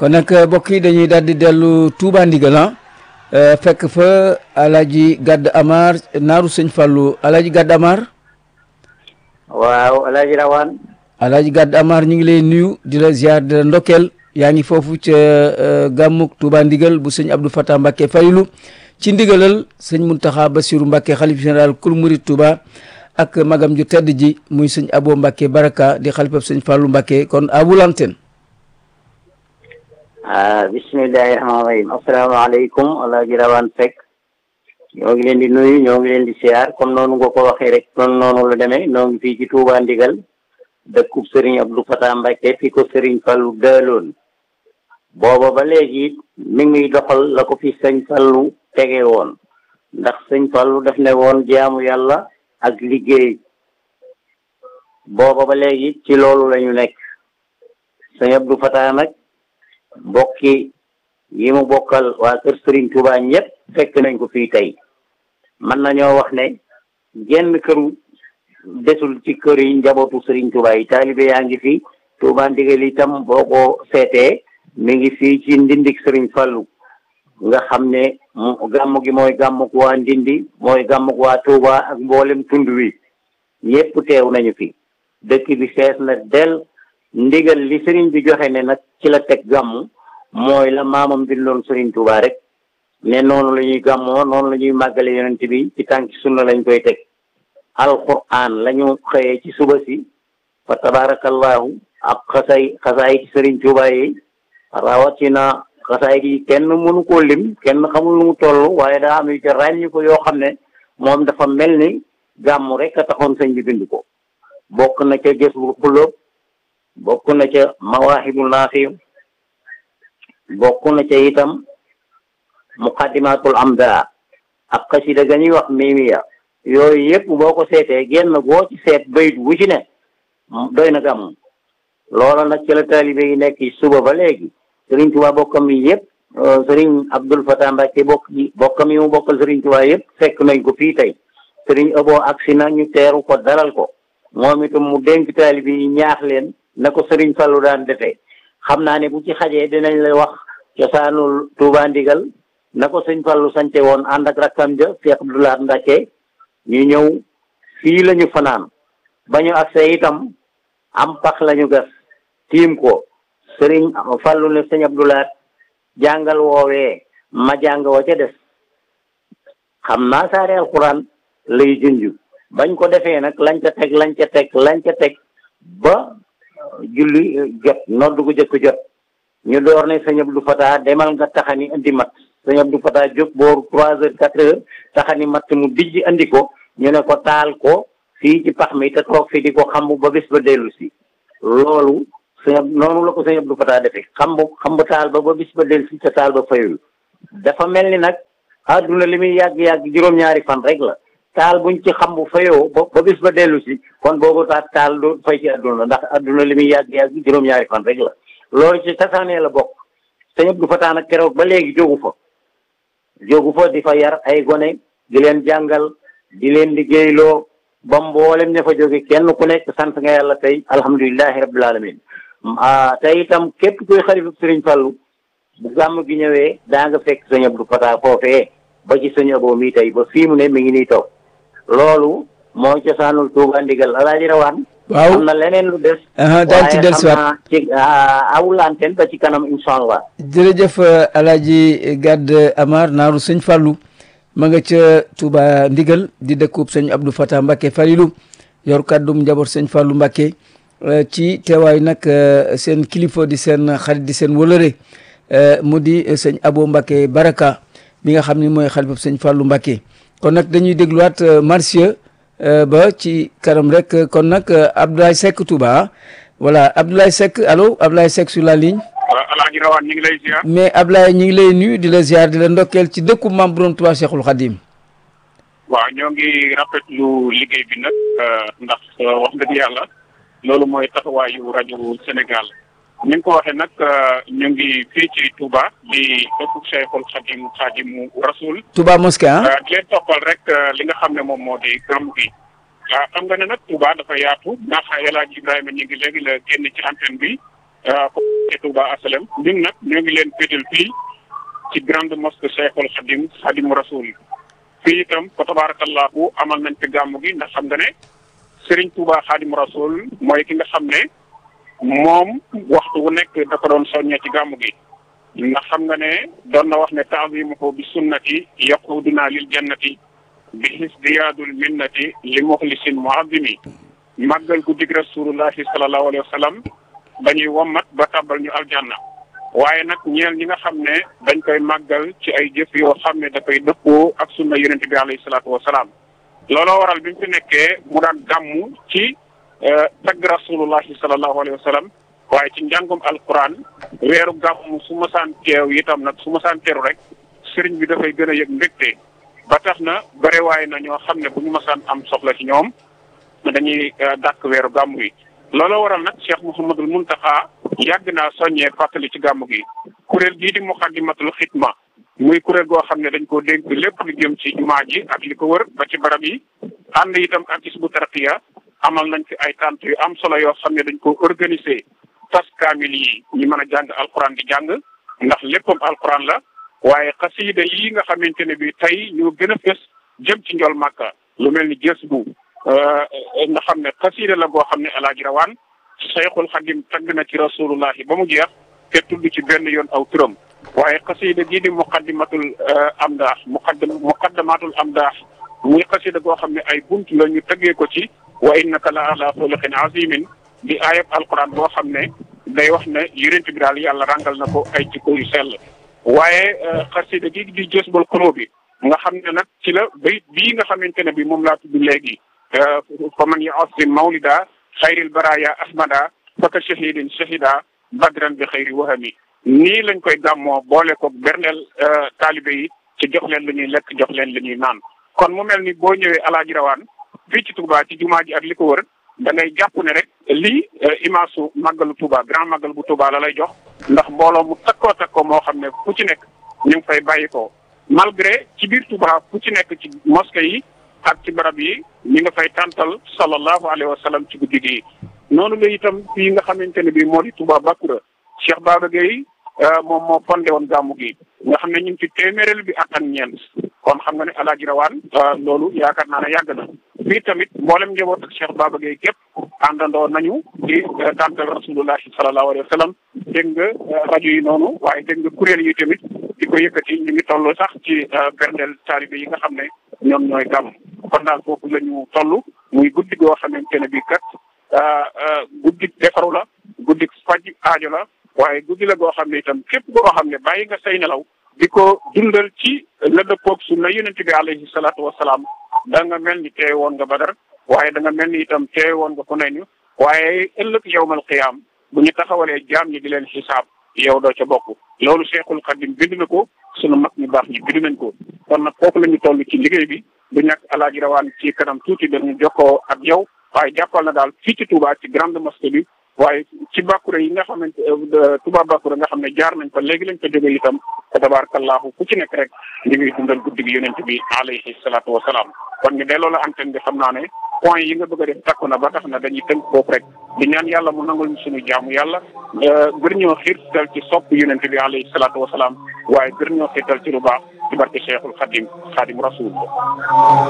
kon nag mbokk yi dañuy daal di dellu Touba Ndigal ah fekk fa Alaaji Gadd Amar naaru sëñ Fallou Alaaji Gadd Amar waaw Alaaji Rawaan Alaaji Gadd Amar ñu ngi lay nuyu di la ziar di la ndokkeel yaa ngi foofu ca gàmmuk Touba Ndigal bu sëñ Abdou Fatah Mbacke Faylu ci ndigalal sëñ Muntaxa Basiru Mbacke xalif général kul murid Touba ak magam ju tedd ji muy sëñ Abo Mbacke Baraka di xalifab sëñ Fallou Mbacke kon abu lanteen ah bismillahi rahmaani rahim asalaamaaleykum Alaaji Rawaan Seck ñoo ngi leen di nuyu ñoo ngi leen di siyaar comme noonu nga ko waxee rek noonu noonu la demee ñoo ngi fii ci Touba Ndigal dëkkub Serigne Abdou Fatah Mbacke fi ko Serigne Fallou dëloon booba ba léegi mi ngi doxal la ko fi sëñ Fallou tege woon ndax sëñ Fallou daf ne woon jaamu yàlla ak liggéey booba ba léegi ci loolu la ñu nekk sëñ Abdou Fatah nag mbokki yi mu bokkal waa kër Serigne Touba ñëpp fekk nañ ko fii tey mën nañoo wax ne genn këru desul ci kër yi njabootu Serigne Touba yi taalibe yaa ngi fi Touba Ndigal itam boo ko seetee mi ngi fii ci ndindik Serigne Fallou nga xam ne gàmm gi mooy gàmmuk waa Ndindi mooy gàmmuk waa Touba ak mboolem tund wi ñëpp teew nañu fi dëkk bi fees na del ndigal li Serigne bi joxe ne nag ci la teg gàmm mooy la maamam bindoon Serigne Touba rek ne noonu la ñuy gàmmoo noonu la ñuy màggale yonent bi ci tànki sunna lañ koy teg alquran la ñu xëyee ci suba si fa tabarakallahu ak xasay xasaay ci Serigne Touba yi rawatina xasaay gi kenn mënu koo lim kenn xamul nu mu toll waaye daa am yu ca ràññi ko yoo xam ne moom dafa mel ni gàmm rek a taxoon sëñ bi bind ko bokk na ca gës bu xulóob bokk na ca mawaahibu naafi bokk na ca itam muqaddimatul amda ak xasida ga ñuy wax mimiya yooyu yëpp boo ko seetee génn boo ci seet bayit bu ci ne doy na gàmm loola nag ci la taalibe yi nekk suba ba léegi Serigne Touba bokkam yi yëpp Serigne Abdoul Fatah Mbacke bokk yi bokkam yi mu bokkal Serigne Touba yëpp fekk nañ ko fii tey Serigne Abo agsi na ñu teeru ko dalal ko moom itam mu dénk taalibe yi ñaax leen na ko Serigne Fallou daan defee xam naa ne bu ci xajee dinañ la wax cosaanul Touba Ndigal na ko sëñ Fallou sance woon ànd ak rakkam ja Cheikh Abdoulaye Mbacke ñu ñëw fii la ñu fanaan ba ñu agsee itam am pax la ñu gas tiim ko sëriñ Fallou ne sëñ Abdoulaye jàngal woowee ma jàng wa ca des xam naa saare alquran lay junj bañ ko defee nag lañ ca teg lañ ca teg lañ ca teg ba julli jot noddu gu jëkk jot ñu door ne sëñ Abdou Fatah demal nga taxani indi mat sëñ Abdou Fatah jóg booru trois heures quatre heures taxani matt mu dijj andi ko ñu ne ko taal ko fii ci pax mi te toog fi di ko xambu ba bés ba dellu si loolu sëñ noonu la ko sëñ Abdou Fatah defee xambu xambu taal ba ba bis ba dellu si te taal ba fayul dafa mel ni nag àdduna li muy yàgg-yàgg juróom-ñaari fan rek la taal buñ ci xambu fayoo ba ba bis ba dellu si kon boobu taal taal du fay ci àdduna ndax àdduna li muy yàgg-yàgg juróom-ñaari fan rek la loolu ci tasaanee la bokk sëñ Abdou Fatah nag keroog ba léegi jógu fa jógu fa di fa yar ay gone di leen jàngal di leen liggéeyloo ba mboolem ña fa jóge kenn ku nekk sant nga yàlla tey alhamdulilahi rabbil alamin tey itam képp kuy xalifa sëriñ Fallou bu gàmm gi ñëwee daa nga fekk sëñ Abdou Fatah foofee ba ci sëñ Abo mii tey ba fii mu ne mi ngi nii toog loolu mooy cosaanul Touba Ndigal alaaji rawaan waaw am na leneen lu des daan ci dellusiwaat ci awulanteen ba ci kanam incha allah jërëjëf alaaji Gadd Amar naaru sëñ Fallou ma nga ca Touba Ndigal di dëkkub sëñ Abdou Fatah Mbacke Falilou yor kàddum njaboot sëñ Fallou Mbacke ci teewaay nag seen kilifa di seen xarit di seen wëlëre mu di sëñ Abo Mbacke Baraka bi nga xam ni mooy xalifab sëñ Fallou Mbacke kon nag dañuy dégluwaat Marsiya ba ci kanam rek kon nag Abdoulaye Seck Touba voilà Abdoulaye Seck allo Abdoulaye Seck sur la ligne. waaw Alaaji Rawaan ñu ngi lay ziar. mais Abdoulaye ñu ngi lay nuyu di la ziar di la ndokkeel ci dëkku Maam Borom Touba Cheikhul Khadim. waaw ñoo ngi rafetlu liggéey bi nag ndax wax dëgg yàlla loolu mooy taxawaayu rajo Sénégal ni nga ko waxee nag ñu ngi fii ci Touba di dëkku Cheikhul Khadim Khadimu Rasoul. Touba mosquée ah. di leen toppal rek li nga xam ne moom moo di gàmmu gi. waaw xam nga ne nag Touba dafa yaatu ndax El Hadj Ibrahima ñu ngi léegi la génn ci antenne bi ci Touba Asalem ñun nag ñoo ngi leen féetal fii ci grande mosquée Cheikhul Khadim Khadim Rasoul fii itam fa tabarakallahu amal nañ fi gàmmu gi ndax xam nga ne Serigne Touba Khadim Rasoul mooy ki nga xam ne moom waxtu wu nekk da ko doon soññee ci gàmmu gi ndax xam nga ne doon na wax ne taazimuhu bi sunnati yaquduna lil jannati bi hisdiyaadul minnati li muxlisin muazimi màggal gu dig rasulullahi sallallahu alayhi wa sallam dañuy wommat ba tàbbal ñu aljanna waaye nag ñeel ñi nga xam ne dañ koy màggal ci ay jëf yoo xam ne dafay dëppoo ak sunna yonente bi alayhi salaatu wasalaam looloo waral bi mu fi nekkee mu daan gàmmu ci tagg rasulullahi sallallahu alayhi wa sallam waaye ci njàngum alquran weeru gàmmu su masaan teew itam nag su masaan teeru rek sëriñ bi dafay gën a yëg mbégte ba tax na barewaay na ñoo xam ne bu ñu masaan am soxla ci ñoom dañuy dàkk weeru gàmmu yi looloo waral nag Cheikh Mouhamadul Muntaxa yàgg naa soññee fàttali ci gàmmu gi kuréel gii di muqaddimatul xidma muy kuréel goo xam ne dañ koo dénk lépp lu jëm ci jumaa ji ak li ko wër ba ci barab yi ànd itam ak Hizbu Tarqiya amal nañ fi ay tànt yu am solo yoo xam ne dañ ko organiser tas kaamil yi ñi mën a jàng alquran di jàng ndax léppam alquran la waaye xasiida yi nga xamante ne bi tey ñoo gën a fës jëm ci njol màkka lu mel ni gës bu nga xam ne xasiida la boo xam ne alaaji rawaan Cheikhul Xadim tagg na ci rasulullahi ba mu jeex te tudd ci benn yoon aw turam waaye xasiida gii di muqaddimatul amdaax muqaddam muqaddamatul amdaax muy xasiida goo xam ne ay bunt la ñu tëggee ko ci wa innaka la ala xuluqin azimin di ayab alquran boo xam ne day wax ne yonent bi daal yàlla ràngal na ko ay jikko yu sell waaye xasida gi di jësbal xuloo bi nga xam ne nag ci la bayit bii nga xamante ne bi moom laa tudd léegi fa man yasim mawlida xayril baraya ahmada faka shahidin shahida badran bi xayri wahami nii lañ koy gàmmoo boole ko berneel taalibe yi ci jox leen lu ñuy lekk jox leen lu ñuy naan kon mu mel ni boo ñëwee alaaji rawaan fii ci Touba ci jumaa ji ak li ko wër da ngay jàpp ne rek lii image su màggalu Touba grand màggal bu Touba la lay jox ndax mbooloo mu takkoo takkoo moo xam ne fu ci nekk ñu ngi fay bàyyi ko malgré ci biir Touba fu ci nekk ci mosquée yi ak ci barab yi ñi nga fay tàntal sallallahu alayhi wa sallam ci guddi gi noonu la itam fii nga xamante ne bii moo di Touba Bakura Cheikh Baba Gueye moom moo fondé woon gàmmu gi nga xam ne ñu ngi ci téeméerel bi ak ak ñeent kon xam nga ne alaaji rawaan loolu yaakaar naa ne yàgg na fii tamit mboolem njaboot ak Cheikh Baba Gueye képp àndandoo nañu di tàntal rasulullahi sallallahu alayhi wa sallam dégg nga rajo yi noonu waaye dégg nga kuréel yi tamit di ko yëkkati ñu ngi toll sax ci berndeel taalibe yi nga xam ne ñoom ñooy gàmm kon daal foofu la ñu toll muy guddi goo xamante ne bii kat guddi defaru la guddi faj aajo la waaye guddi la goo xam ne itam képp goo xam ne bàyyi nga say nelaw di ko dundal ci la dëppoog sunna yonent bi alayhi salaatu wasalaam da nga mel ni teewe woon nga badar waaye da nga mel ni itam teewe woon nga ku ne ñu waaye ëllëg yowmal qiyaam bu ñu taxawalee jaam ñi di leen xisaab yow doo ca bokk loolu Cheikhul Khadim bind na ko sunu mag ñu baax ñi bind nañ ko kon nag foofu la ñu toll ci liggéey bi du ñàkk alaaji rawaan ci kanam tuuti dañu jokkoo ak yow waaye jàppal na daal fii ci Touba ci grande mosquée bi waaye ci Bakura yi nga xamante Touba Bakura nga xam ne jaar nañ fa léegi lañ fa jóge itam fa tabarakallahu fu ci nekk rek ñu ngi dundal guddi gi yonent bi alayhi salaatu wasalaam kon ñu delloo la antenne bi xam naa ne point yi nga bëgg a def takku na ba tax na dañuy tënk foofu rek di ñaan yàlla mu nangul ñu suñu jaamu yàlla gër ñoo xiirtal ci sopp yonent bi alayhi salaatu wasalaam waaye gër ñoo xiirtal ci lu baax ci barke Cheikhul Khadim Khadim Rasul